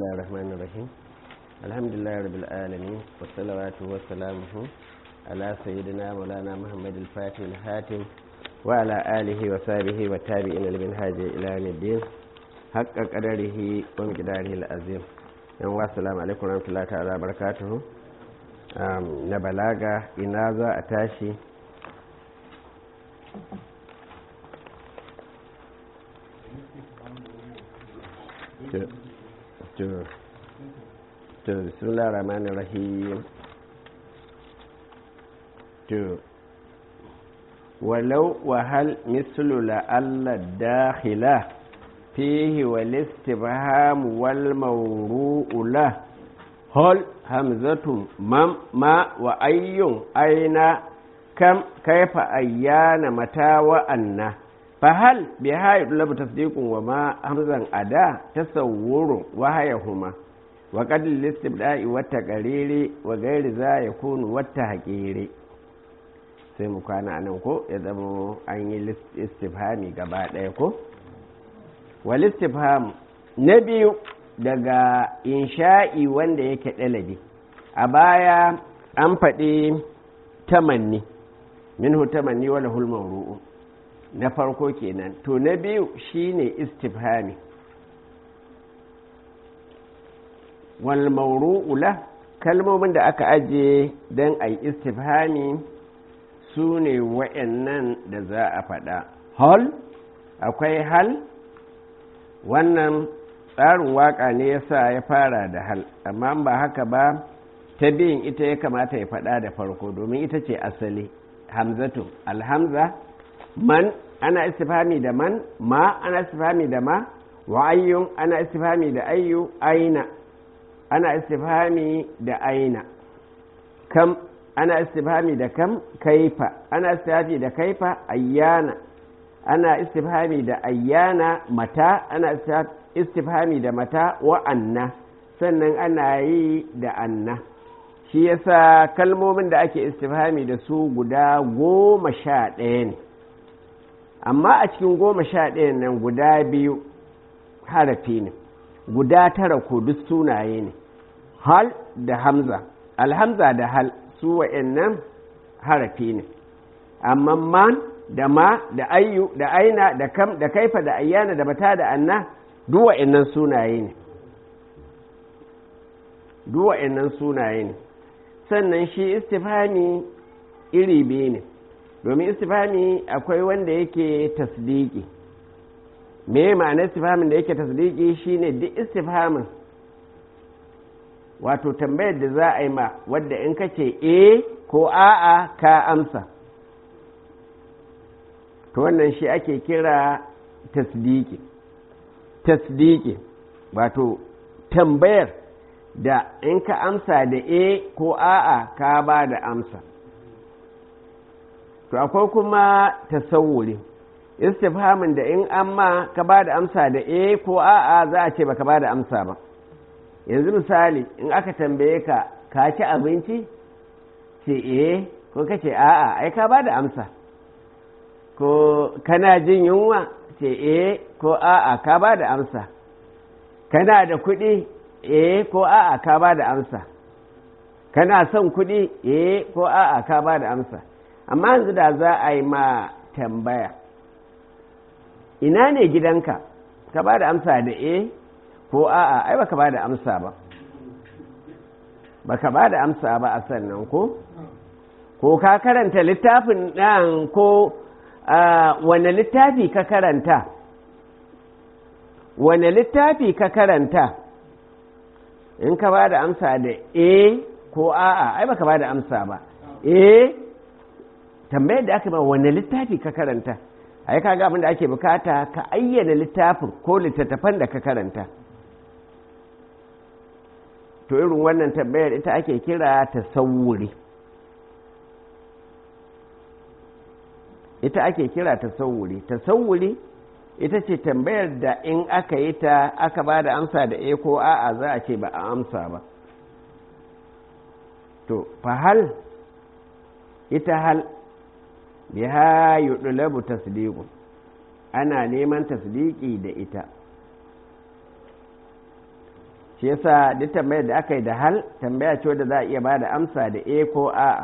الله الرحمن الرحيم الحمد لله رب العالمين والصلوات والسلامه على سيدنا مولانا محمد الفاتح الحاتم وعلى آله وصحبه والتابعين لمنهاج إلى يوم الدين حق قدره ومقداره العظيم yan wasu alaikum warahmatullahi ta'ala barakatuhu na balaga ina za a tashi to bismillah rahman rahim to walau wahal mislu la'alla dakhila fihi wal istibham wal mawru'u la hal hamzatu mam ma wa ayyun aina kam kaifa ayyana mata wa anna fahal bi hayi labu tasdiqun wa ma hamzan ada tasawwurun wa hayahuma wa qad listibda'i wa taqriri wa ghairi za yakunu wa tahqiri sai mu kwana anan ko ya zama an yi istifhami gaba ɗaya ko wal istifham na biyu daga insha'i wanda yake ɗalabi a baya an faɗi tamanni minhu tamanni wala hulman ru'u na farko kenan to na biyu shine istifhami wal mawru'u la kalmomin da aka ajiye don a yi istifhami su ne wa'annan da za a faɗa hal akwai hal wannan tsarin waka ne ya sa ya fara da hal amma ba haka ba ta biyun ita ya kamata ya faɗa da farko domin ita ce asali hamzatu alhamza man ana istifhami da man ma ana istifhami da ma wa ayyun ana istifhami da ayyu aina ana istifhami da aina kam ana istifhami da kam kaifa ana istifhami da kaifa ayyana ana istifhami da ayyana mata ana istifhami da mata wa anna sannan ana yi da anna shi yasa kalmomin da ake istifhami da su guda goma sha ɗaya ne amma a cikin goma sha ɗaya nan guda biyu harafi ne guda tara ko duk sunaye ne hal da hamza alhamza da hal su wa'annan harafi ne amma man da ma da ayyu da aina da kam da kaifa da ayyana da mata da anna duk wa'annan sunaye ne duk wa'annan sunaye ne sannan shi istifhami iri biyu ne domin istifhami akwai wanda yake tasdiki me ma'anar istifhamin da yake tasdiki shine duk istifhamin wato tambayar da za a yi ma wadda in ka ce e ko a'a ka amsa to wannan shi ake kira tasdiki tasdiki wato tambayar da in ka amsa da e ko a'a ka ba da amsa to akwai kuma tasawuri istifhamin da in amma ka ba da amsa da e ko a'a za a ce baka ba da amsa ba yanzu misali in aka tambaye ka ka ci abinci ce e ko ka ce a'a ai ka ba da amsa ko kana jin yunwa ce e ko a'a ka ba da amsa kana da kuɗi e ko a'a ka ba da amsa kana son kuɗi e ko a'a ka ba da amsa amma yanzu da za a yi ma tambaya ina ne gidanka ka ba da amsa da e ko a'a ai baka ba da amsa ba baka ba da amsa ba a sannan ko ko ka karanta littafin ɗan ko wane littafi ka karanta wane littafi ka karanta in ka ba da amsa da e ko a'a ai baka ba da amsa ba e tambayar da aka ba wane littafi ka karanta ai kaga abin da ake bukata ka ayyana littafin ko littattafan da ka karanta to irin wannan tambayar ita ake kira tasawuri ita ake kira tasawuri tasawuri ita ce tambayar da in aka yi ta aka ba da amsa da e ko a'a za a ce ba a amsa ba to fahal ita hal biha yudlabu tasdiqu ana neman tasdiki da ita shi yasa duk tambayar da aka yi da hal tambaya ce wadda za a iya ba da amsa da e ko a'a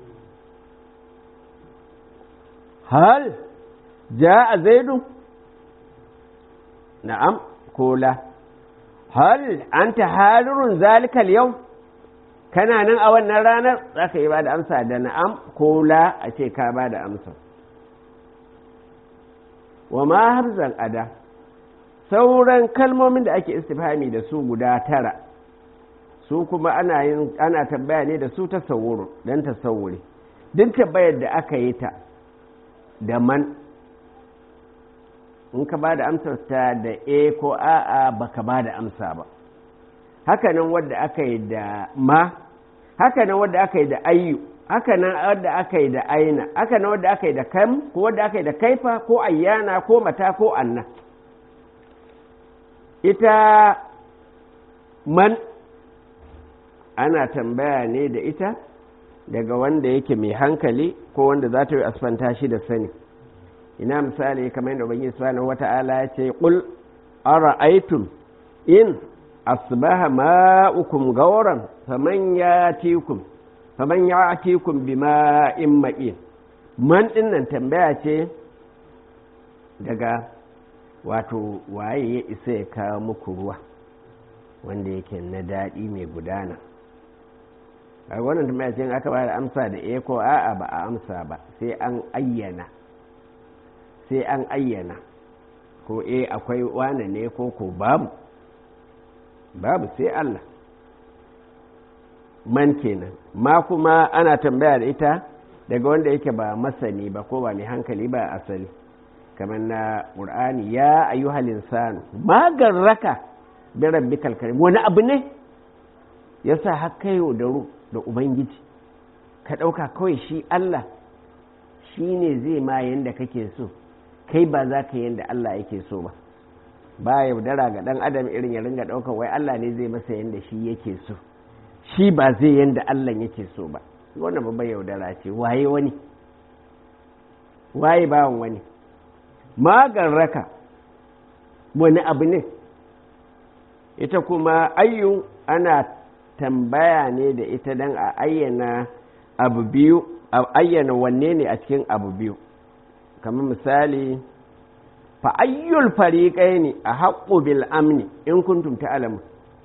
hal ja a zaidu na'am ko la hal anta halurun zalikal yau kana nan a wannan ranar za ka yi ba da amsa da na'am ko la a ce ka ba da amsa wa ma harzan ada sauran kalmomin da ake istifhami da su guda tara su kuma ana yin ana tambaya ne da su tasawuru dan tasawuri duk tambayar da aka yi ta da man in ka ba da amsar ta da e ko a'a baka ba da amsa ba hakanan wadda aka yi da ma hakanan wadda aka yi da ayyu hakanan wadda aka yi da aina hakanan wadda aka yi da kam ko wadda aka yi da kaifa ko ayyana ko mata ko anna ita man ana tambaya ne da ita daga wanda yake mai hankali ko wanda za ta yi asfanta shi da sani ina misali kamar yadda ubangiji subhanahu wata'ala ya ce qul ara'aytum in asbaha ma'ukum gawran faman yatikum faman ya'tikum bima'in ma'in man dinnan tambaya ce daga wato waye ya isa ya kawo muku ruwa wanda yake na daɗi mai gudana a wannan tambaya ce aka ba da amsa da e ko a'a ba a amsa ba sai an ayyana sai an ayyana ko e akwai wane ne ko ko babu babu sai Allah man kenan ma kuma ana tambaya da ita daga wanda yake ba masani ba ko ba mai hankali ba asali kamar na ƙur'ani ya ayyuhal insanu magarraka bi rabbikal karim wani abu ne yasa har kai yaudaru da ubangiji ka ɗauka kawai shi Allah shi ne zai ma yanda kake so kai ba za ka yanda Allah yake so ba ba yaudara ga ɗan adam irin ya ringa ɗaukar wai Allah ne zai masa yanda shi yake so shi ba zai yanda Allah yake so ba wannan babban yaudara ce waye wani waye bawan wani magarraka wani abu ne ita kuma ayyu ana tambaya ne da ita don a ayyana abu biyu a ayyana wanne ne a cikin abu biyu kamar misali fa ayyul fariƙai ne a haƙƙo bil amni in kuntum ta'lamu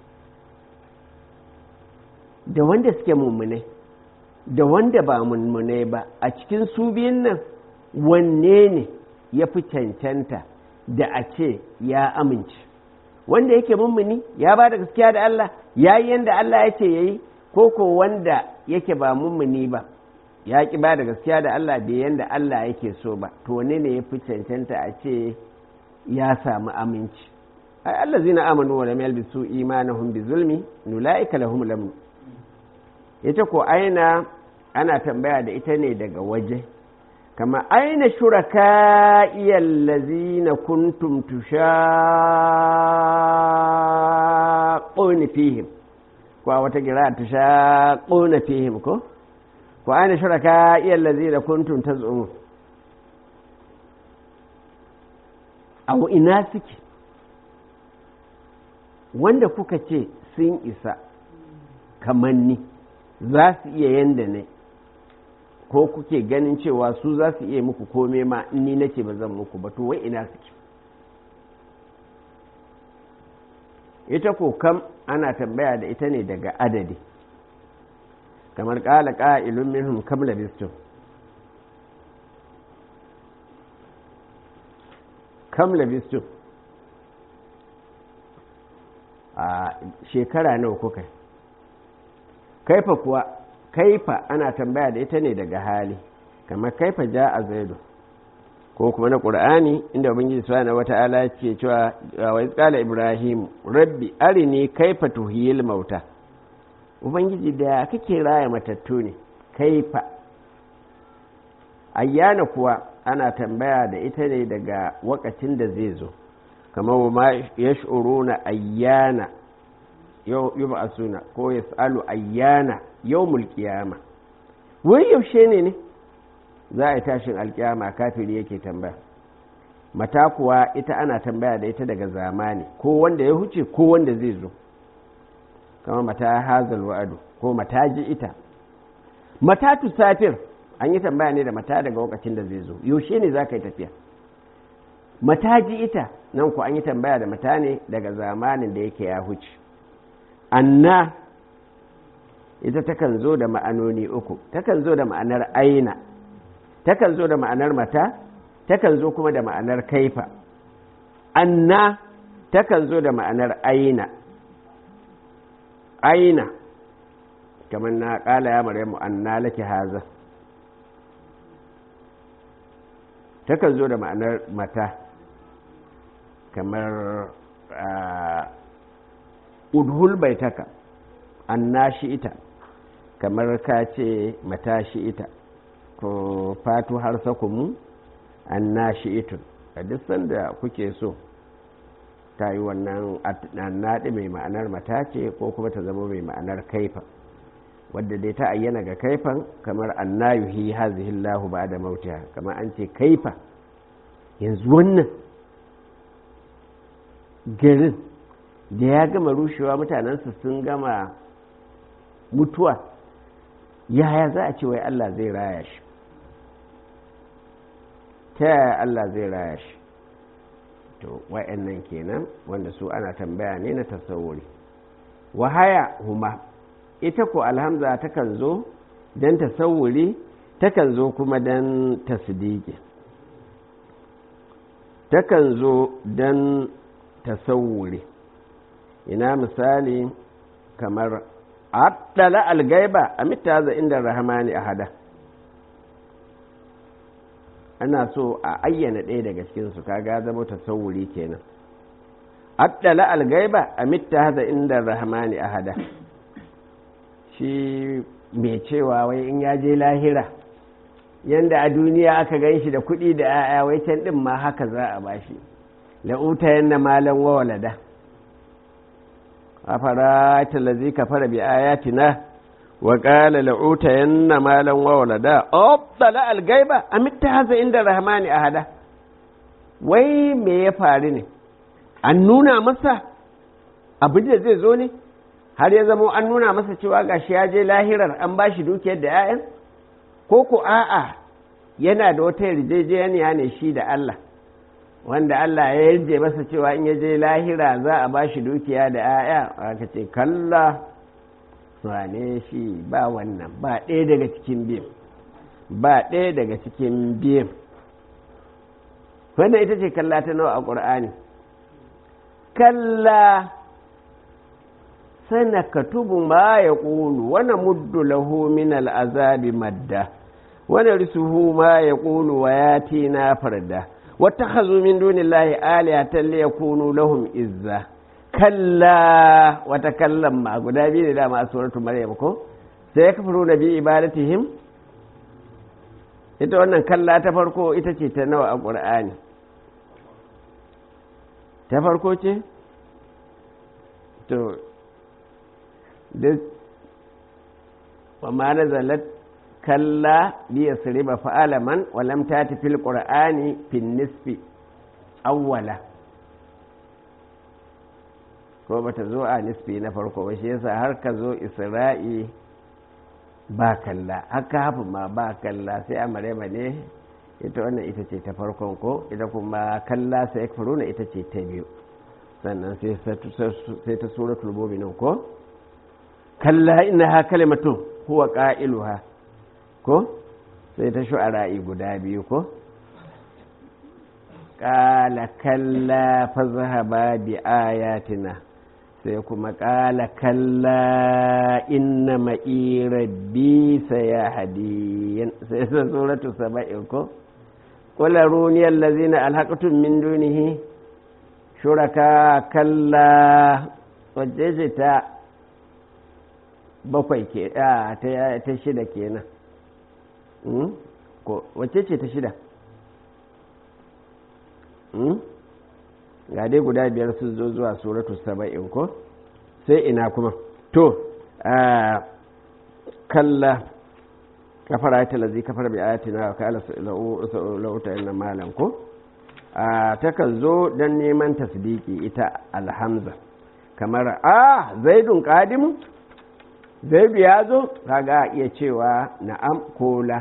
da wanda suke mummunai da wanda ba mummunai ba a cikin su biyun nan wanne ne ya fi cancanta da a ce ya amince wanda yake mummuni ya ba da gaskiya da Allah ya yi yadda Allah ya ce ya yi ko ko wanda yake ba mummuni ba ya ki ba da gaskiya da Allah bai yadda Allah yake so ba to wane ne ya fi cancanta a ce ya samu aminci ai Allah zina amanu wa lam yalbisu imanahum bi zulmi nulaika lahum lamn ita ko aina ana tambaya da ita ne daga waje kama aina shuraka iyallazina kuntum tushaqquna fihim ko a wata gira tushaqquna fihim ko ko aina shuraka iyallazina kuntum taz'umun aw ina suke wanda kuka ce sun isa kamar ni za su iya yanda ne ko kuke ganin cewa su za su iya muku kome ma in ni nake ba zan muku ba to wai ina suke ita ko kam ana tambaya da ita ne daga adadi kamar ƙala ƙa'ilun minhum kam labistum kam labistum a shekara nawa kuka kaifa kuwa kaifa ana tambaya da ita ne daga hali kamar kaifa ja a zaidu ko kuma na ƙur'ani inda ubangiji subhanahu wata'ala ce cewa wa qala ibrahim rabbi arini kaifa tuhiyil mauta ubangiji da kake raya matattu ne kaifa ayyana kuwa ana tambaya da ita ne daga wakacin da zai zo kamar wa ma yash'uruna ayyana yub'asuna ko yas'alu ayyana yawmul qiyama wai yaushe ne ne za a yi tashin alkiyama kafiri yake tambaya mata kuwa ita ana tambaya da ita daga zamani ko wanda ya huce ko wanda zai zo kama mata hazal wa'adu ko mata ji ita mata tusafir an yi tambaya ne da mata daga lokacin da zai zo yaushe ne za ka yi tafiya mata ji ita nan ku an yi tambaya da mata ne daga zamanin da yake ya huce anna ita takan zo da ma'anoni uku takan zo da ma'anar aina takan zo da ma'anar mata takan zo kuma da ma'anar kaifa anna takan zo da ma'anar aina aina kamar na ƙala ya maryamu anna laki haza takan zo da ma'anar mata kamar udhul baitaka anna shi ita kamar ka ce mata shi ita ko fatu har sakumu anna shi itun a duk sanda kuke so ta yi wannan naɗi mai ma'anar mata ce ko kuma ta zama mai ma'anar kaifa wadda dai ta ayyana ga kaifan kamar annayuhi hazihillahu ba da mautiha kamar an ce kaifa yanzu wannan garin da ya gama rushewa mutanensu sun gama mutuwa yaya za a ce wai Allah zai raya shi ta yaya Allah zai raya shi to wa'annan kenan wanda su ana tambaya ne na tasawuri wahaya huma ita ko alhamza takan zo don tasawuri takan zo kuma don tasdiki takan zo don tasawuri ina misali kamar addala algaiba a mitaza inda rahamani a hada ana so a ayyana ɗaya daga cikinsu kaga zama tasawuri kenan addala algaiba a mitaza inda rahamani a hada shi mai cewa wai in ya je lahira yanda a duniya aka gan shi da kuɗi da 'ya'ya wai can ɗin ma haka za a bashi la'uta yanna malan wa walada afara talazi kafara bi ayatina wa qala la'uta yanna malan wa walada abdala algaiba amitta haza inda rahmani ahada wai me ya faru ne an nuna masa abin da zai zo ne har ya zama an nuna masa cewa gashi ya je lahirar an bashi dukiyar da 'ya'yan ko ko a'a yana da wata yarjejeniya ne shi da Allah wanda Allah ya yarje masa cewa in ya je lahira za a ba shi dukiya da 'ya'ya aka ce kalla wane shi ba wannan ba ɗaya daga cikin biyan ba ɗaya daga cikin biyan wannan ita ce kalla ta nawa a ƙur'ani kalla sana katubu ma ya ƙulu wani muddu lahu min al'azabi madda wani risuhu ma ya ƙulu wa ya na farda واتخذوا من دون الله آلهة ليكونوا لهم إزا كلا وتكلم ما قد أبين لا ما سورة مريم كو سيكفرون بعبادتهم ita wannan kalla ta farko ita ce ta nawa a ƙur'ani ta farko ce to duk wa ma nazalat kalla liya siriba fa'alaman walam ta fil qur'ani fin nisfi awwala ko bata zo a nisfi na farko ba shi yasa har ka zo isra'i ba kalla haka hafi ma ba kalla sai a marema ne ita wannan ita ce ta farkon ko ita kuma kalla sai ya ita ce ta biyu sannan sai ta suratul mu'minun ko kalla innaha kalimatun huwa qailuha ko sai ta shu'ara'i guda biyu ko ƙala kalla fa zahaba bi ayatina sai kuma ƙala kalla inna ma'i rabbi sayahdiyan sai sai suratu saba'in ko qul aruni allazina alhaqtum min dunihi shuraka kalla wacce ce ta bakwai ke ta shida kenan wacce ce ta shida ga dai guda biyar sun zo zuwa suratu saba'in ko sai ina kuma to kalla kafara ta lazi kafar bi ayatina wa kala lauta inna malam ko takan zo don neman tasdiki ita alhamza kamar a zaidun ƙadimu zaidu ya zo kaga iya cewa na'am ko la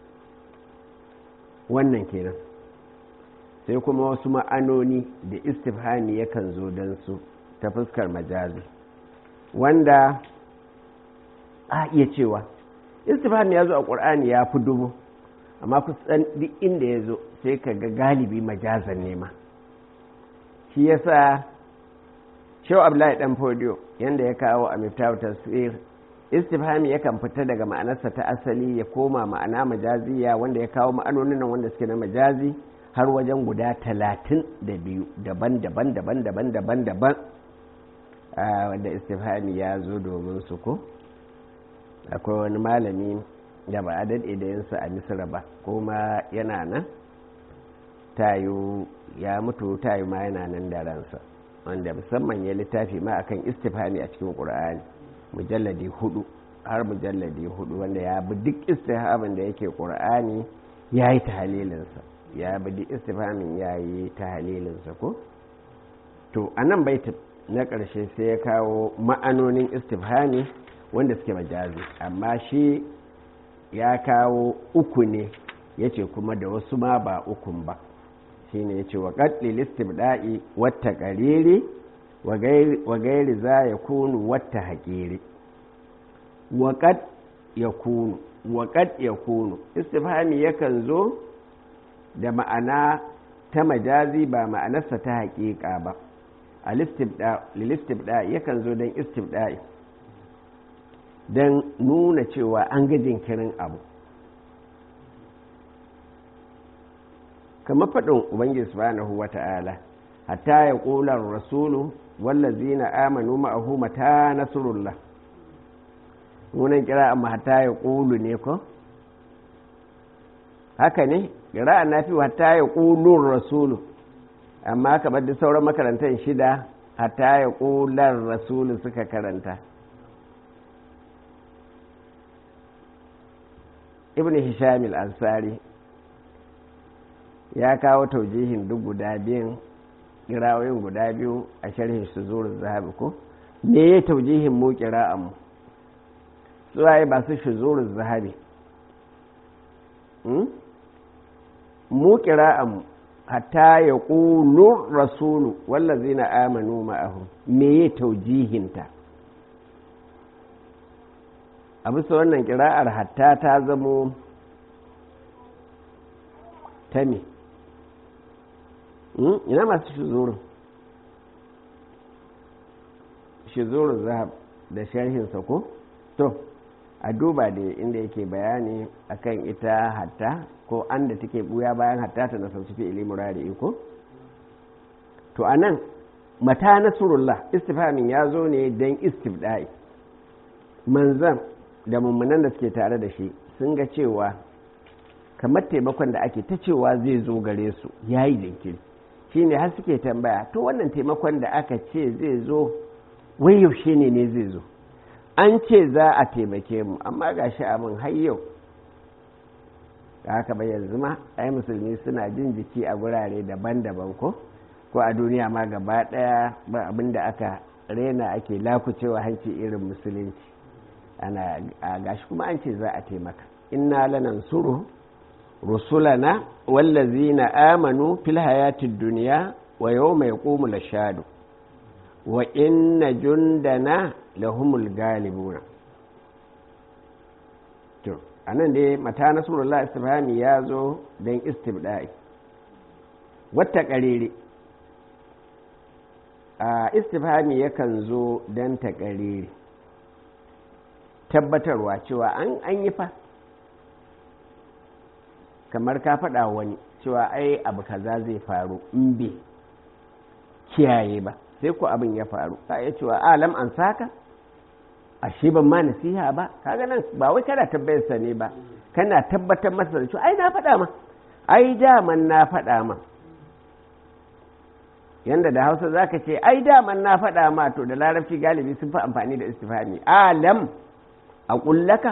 wannan kenan sai kuma wasu ma'anoni da istifhami yakan zo don su ta fuskar majazi wanda a iya cewa istifhami ya zo a ƙur'ani ya fi dubu amma kusan duk inda ya zo sai ka ga galibi majazan nema shi yasa shehu abdullahi dan fodiyo yanda ya kawo a miftahu tasir istifhami yakan fita daga ma'anarsa ta asali ya koma ma'ana majaziya wanda ya kawo ma'anonin nan wanda suke na majazi har wajen guda talatin da biyu daban-daban daban-daban daban-daban wanda istifhami ya zo domin su ko akwai wani malami da ba a daɗe da yinsa a misira ba kuma yana nan tayo ya mutu tayo ma yana nan da ransa wanda musamman ya littafi ma akan istifhami a cikin ƙur'ani mujalladi hudu har mujalladi hudu wanda ya bi duk istifhamin da yake ƙur'ani ya yi ta halilinsa ya bi duk istifhamin ya yi ta halilinsa ko to a nan baitin na ƙarshe sai ya kawo ma'anonin istifhami wanda suke majazi amma shi ya kawo uku ne ya ce kuma da wasu ma ba ukun ba shi ne ya ce wa ƙaɗi listibda'i wata ƙariri wa gairi za ya kunu wata haƙiri waƙad ya kunu waƙad ya kunu istifhami yakan zo da ma'ana ta majazi ba ma'anarsa ta haƙiƙa ba a listibda'i yakan zo don istibda'i don nuna cewa an ga jinkirin abu kamar faɗin ubangiji subhanahu wa ta'ala hatta ya ƙular rasulu wallazina amanu ma'ahu mata nasrullah nunan kira amma hatta ya ƙulu ne ko haka ne kira na fi hatta ya ƙulun rasulu amma kamar da sauran makarantar shida hatta ya ƙular rasulu suka karanta ibn hisham al-ansari ya kawo taujihin duk guda biyun kirawoyin guda biyu a sharhin su zuwa zahabi ko me ya taujihin mu kira'an mu suwaye ba su shi zuwa zahabi mu kira'an mu hatta ya ƙulu rasulu wallazi na amanu ma'ahu me ya taujihinta a bisa wannan kira'ar hatta ta zamo ta me ina masu shizurin shizurin zahab da sharhinsa ko to a duba da inda yake bayani akan ita hatta ko an da take buya bayan hatta ta nasanci fi ilimin rari iko to a nan mata nasarullah istifamin ya zo ne don istifda'i manzan da mummunan da suke tare da shi sun ga cewa kamar taimakon da ake ta cewa zai zo gare su ya yi jinkiri shi ne har suke tambaya to wannan taimakon da aka ce zai zo wai yaushe ne ne zai zo an ce za a taimake mu amma ga shi abin har yau da haka bai yanzu ma ai musulmi suna jin jiki a gurare daban-daban ko ko a duniya ma gaba daya ba abin da aka rena ake lakucewa hanci irin musulunci ana gashi kuma an ce za a taimaka inna lanansuru rusulana wallazina amanu fil hayatid dunya wa yawma yaqumul ashhadu wa inna jundana lahumul galibuna to anan dai mata nasrullah istifhami ya zo don istibda'i wata karere a istifhami yakan zo don ta karere tabbatarwa cewa an an yi fa kamar ka faɗa wani cewa ai abu kaza zai faru in bai kiyaye ba sai ku abin ya faru ka iya cewa alam an saka ashe ban ma nasiha ba kaga nan ba wai kana tabbayar sa ne ba kana tabbatar masa da cewa ai na faɗa ma ai daman na faɗa ma yanda da hausa zaka ce ai daman na faɗa ma to da larabci galibi sun fi amfani da istifhami alam a kullaka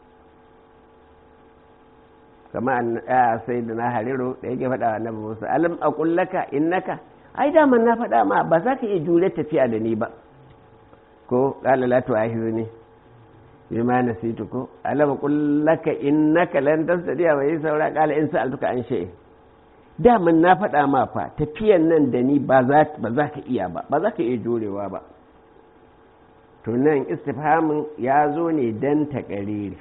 kama a sai da na hariru da yake faɗa wa annabi musa alam a kullaka innaka ai daman na faɗa ma ba za ka iya jure tafiya da ni ba ko qala la tu'ahirni bima nasitu ko alama qul laka innaka lan tastati'a wa saura qala in sa'altuka an shay'in daman na faɗa ma fa tafiyan nan da ni ba za ka iya ba ba za ka iya jorewa ba to nan istifhamin ya zo ne don taƙariri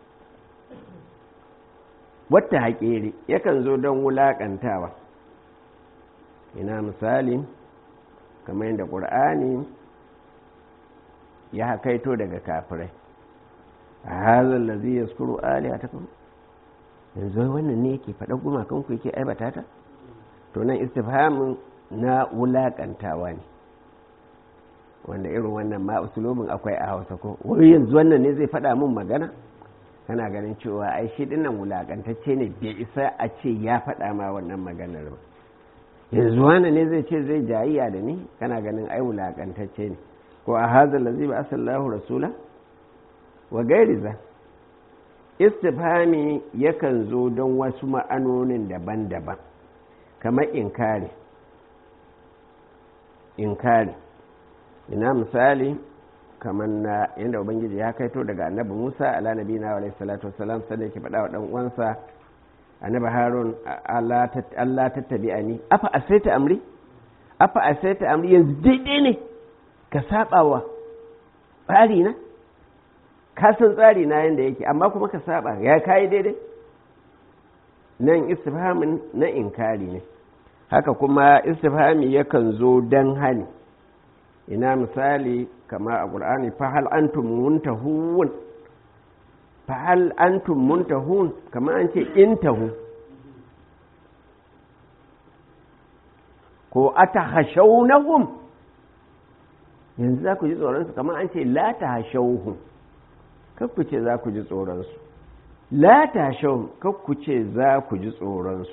wata haƙeri yakan zo don wulaƙantawa ina misali kamar yadda ƙur'ani ya haƙaito daga kafirai a hazan lazi ya skuru aliya ta kuma yanzu wannan ne yake faɗa gumakan ku yake aibata ta to nan istifhamin na wulaƙantawa ne wanda irin wannan ma usulubin akwai a hausa ko wai yanzu wannan ne zai faɗa min magana kana ganin cewa ai shi dinnan wulaƙantacce ne bai isa a ce ya faɗa ma wannan maganar ba yanzu wannan ne zai ce zai jayiya da ni kana ganin ai wulaƙantacce ne ko a hazal lazi ba asallahu rasula wa gairi za istifhami yakan zo don wasu ma'anonin daban-daban kamar inkari inkari ina misali kamar na yadda ubangiji ya kaito daga annabi musa ala nabi na wa salatu wasalam sai yake faɗa wa ɗan uwansa annabi harun allah tattabi a ni afa asaita amri afa asaita amri yanzu daidai ne ka saba wa tsari na ka san tsari na yanda yake amma kuma ka saba ya kayi daidai nan istifhamin na inkari ne haka kuma istifhami yakan zo dan hani ina misali kama a ƙur'ani fahal antum muntahun fahal antum muntahun kama an ce intahu ko ata hashaunahum yanzu za ku ji tsoronsu kama an ce la ta hashauhum kakku ce za ku ji tsoronsu la ta hashauhum kakku ce za ku ji tsoronsu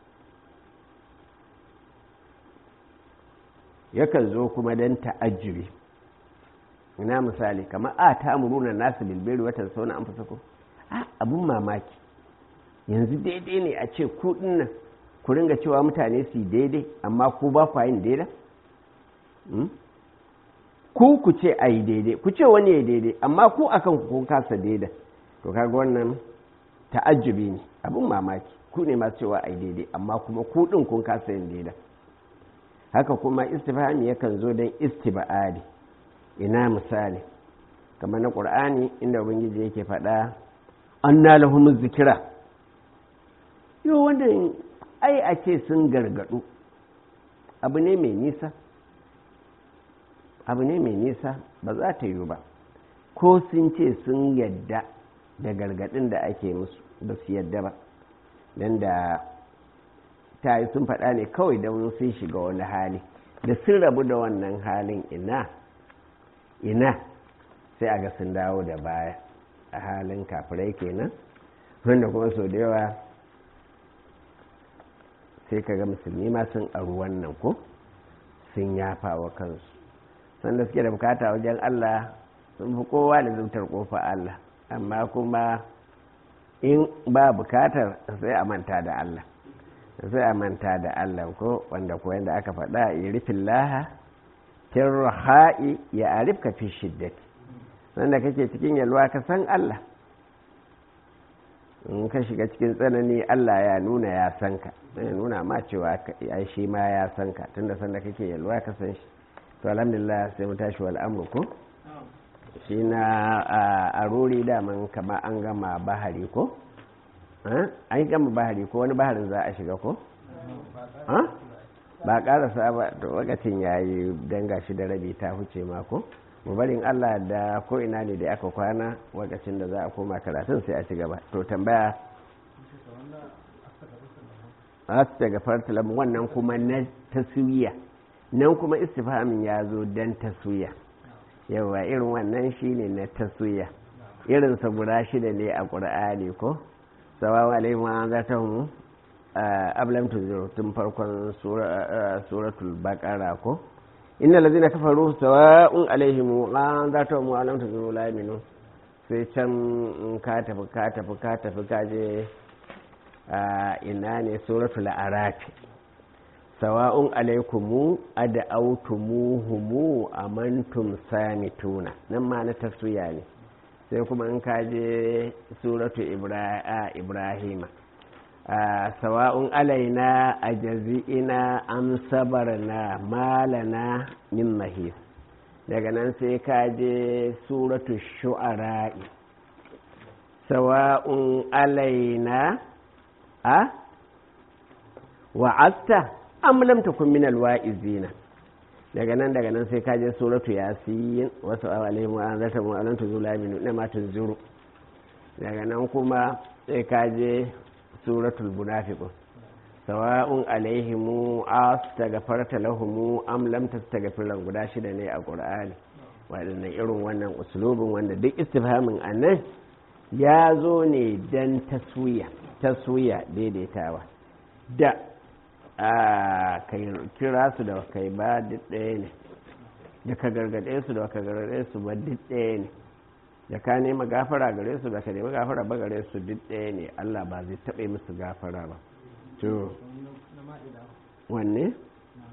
yakan zo kuma don ta'ajjubi ina misali kamar a ta amuruna nasu bilberi watan sauna an fasa ko a abun mamaki yanzu daidai ne a ce ku nan ku ringa cewa mutane su daidai amma ku ba ku yin daidai ku ku ce a yi daidai ku ce wani ya daidai amma ku akan ku kun kasa daidai to kaga wannan ta'ajjubi ne abun mamaki ku ne masu cewa a yi daidai amma kuma ku din kun kasa yin daidai haka kuma istifhami yakan zo don istiba'adi ina misali kamar na ƙur'ani inda ubangiji yake faɗa an na lahumuz zikira yau wanda ai a ce sun gargaɗu abu ne mai nisa abu ne mai nisa ba za ta yi ba ko sun ce sun yadda da gargaɗin da ake musu ba su yadda ba don da ta yi sun faɗa ne kawai don sun shiga wani hali da sun rabu da wannan halin ina ina sai a ga sun dawo da baya a halin kafirai kenan wanda kuma sau da yawa sai ka ga musulmi ma sun aru wannan ko sun yafa wa kansu sanda suke da bukata wajen allah sun fi kowa da zautar kofa allah amma kuma in ba bukatar sai a manta da allah sai a manta da Allah ko wanda ko yanda aka faɗa ya rufin laha ha'i ya arifka fi shiddati wanda kake cikin yalwa ka san Allah in ka shiga cikin tsanani Allah ya nuna ya san ka ya nuna ma cewa ya shi ma ya san ka tunda sanda kake yalwa ka san shi to alhamdulillah sai mu tashi wal amru ko shi na a rori daman kama an gama bahari ko an yi gama bahari ko wani baharin za a shiga ko? ba karasa ba da lokacin ya yi danga shi da rabi ta huce mako barin allah da ko ina ne da aka kwana lokacin da za a koma karatun sai a ci gaba to tambaya a su daga fartalam wannan kuma na taswiya nan kuma istifamin ya zo don taswiya yawa irin wannan shine na taswiya irinsa guda shida ne a ƙur'ani ko sawawa alaihim an zata mu ablam tunziru tun farkon suratul baqara ko inna allazina kafaru sawa'un alaihim an zata mu alam tunziru la yaminu sai can ka tafi ka tafi ka tafi ka je ina ne suratul araf sawa'un alaikumu ad'autumuhumu amantum samituna nan ma na taswiya ne sai kuma in kaje suratu ibrahima sawa'un alaina a jazi'ina am sabarna malana min mahis daga nan sai kaje suratu shu'ara'i sawa'un alaina a wa'asta am lam takun min alwa'izina daga nan daga nan sai kaje suratu yasin wasu alaihim wa anzarta mu alan tuzula min ma tunzuru daga nan kuma sai kaje suratul munafiqun sawa'un alaihim astaghfarta lahum am lam tastaghfir lahum guda shida ne a qur'ani wadannan irin wannan uslubin wanda duk istifhamin annan ya zo ne dan taswiya taswiya daidaitawa da a kai kira su da kai ba duk ɗaya ne da ka gargaɗe su da ka gargaɗe su ba duk ɗaya ne da ka nema gafara gare su da ka nema gafara ba gare su duk ɗaya ne Allah ba zai taɓa musu gafara ba to wanne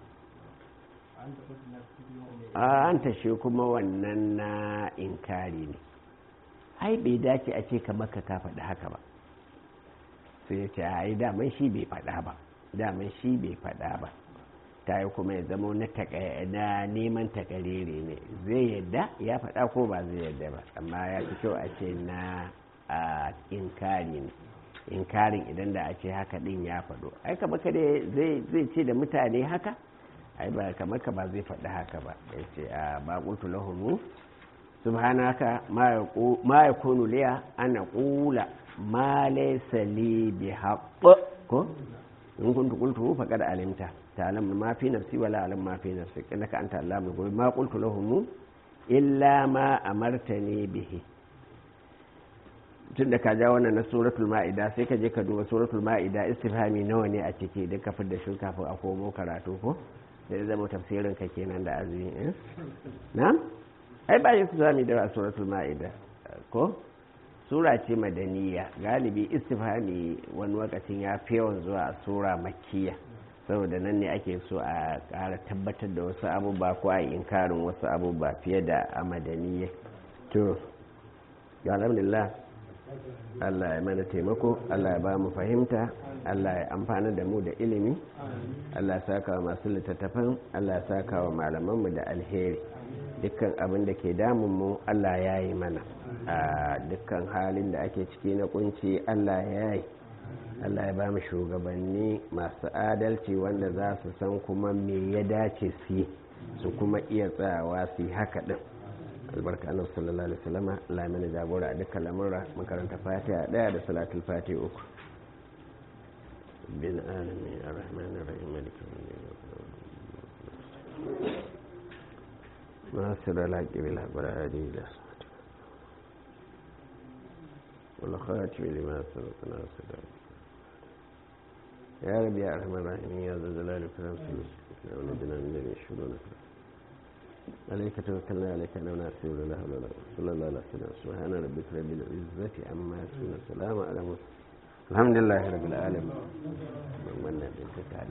an tashe kuma wannan na inkari ne ai bai dace a ce ka maka ka faɗi haka ba sai ya ce ai daman shi bai faɗa ba daman shi bai faɗa ba ta yi kuma ya zama na neman takarere ne zai yadda ya faɗa ko ba zai yadda ba amma ya fi kyau a ce na inkari ne inkarin idan da a ce haka ɗin ya faɗo ai kama ka zai ce da mutane haka ai ba kamar ka ba zai faɗi haka ba ya ce a baƙutu lahunu subhanaka ma ya kunu liya ana ƙula ma laysa li bi haqq ko in kuntu qultu faqad alimta ta'lam ma fi nafsi wala alam ma fi nafsi innaka anta allamul ghuyub ma qultu lahum illa ma amartani bihi tun da ka ja wannan na suratul ma'ida sai ka je ka duba suratul ma'ida istifhami nawa ne a ciki duk ka da shi kafin a komo karatu ko da ya zama tafsirin ka kenan da azumi eh na ai ba istifhami da suratul ma'ida ko sura ce madaniya galibi istifhami wani lokacin ya fi yawan zuwa a sura makkiya saboda nan ne ake so a ƙara tabbatar da wasu abubuwa ko a inkarin wasu abubuwa fiye da a madaniya to alhamdulillah Allah ya mana taimako Allah ya ba mu fahimta Allah ya amfana da mu da ilimi Allah ya saka wa masu littattafan Allah ya saka wa malamanmu da alheri dukkan abin da ke damun mu Allah ya yi mana a dukkan halin da ake ciki na kunci Allah ya yi Allah ya ba mu shugabanni masu adalci wanda za su san kuma me ya dace su yi su kuma iya tsayawa su yi haka din albarka annabi sallallahu alaihi wasallam Allah mana jagora a dukkan lamurra makaranta fatiha daya da salatul fatiha uku bin alamin arrahman arrahim malik ناصر الحق بالحق والهادي الى والخاتم لما سبق ناصر يا رب يا ارحم الراحمين يا ذا الجلال والإكرام ونجنا من الذين يشهدون عليك توكلنا عليك انا وناسي ولا لا ولا صلى الله عليه وسلم سبحان ربك رب العزه عما يصفون السلام على المرسلين الحمد لله رب العالمين من من